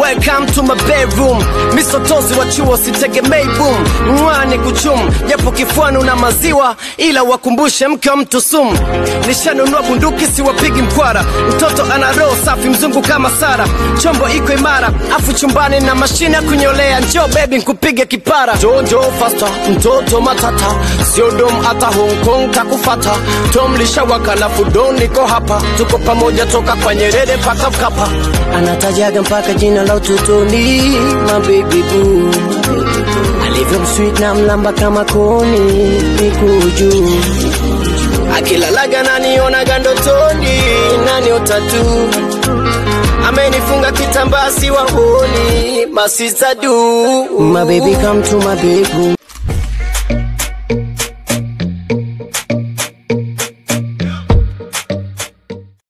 welcome to my bedroom misotozi wa chuo sitegemei boom mwani kuchum japo kifuani una maziwa ila wakumbushe mke wa mtu sumu nishanunua bunduki siwapigi mkwara mtoto ana roho safi mzungu kama sara chombo iko imara afu chumbani na mashine ya kunyolea njo bebi nkupige kipara jojo fasta mtoto matata sio dom hata hong kong kakufata tom lishawaka lafu don niko hapa tuko pamoja toka kwa nyerere mpaka mkapa anatajaga mpaka jina la utotoni mabebi boo alivyo msweet na mlamba kama koni niko juu akilalaga nanionaga ndotoni nani utatu amenifunga kitambaa si wahoni masista du my baby come to my bedroom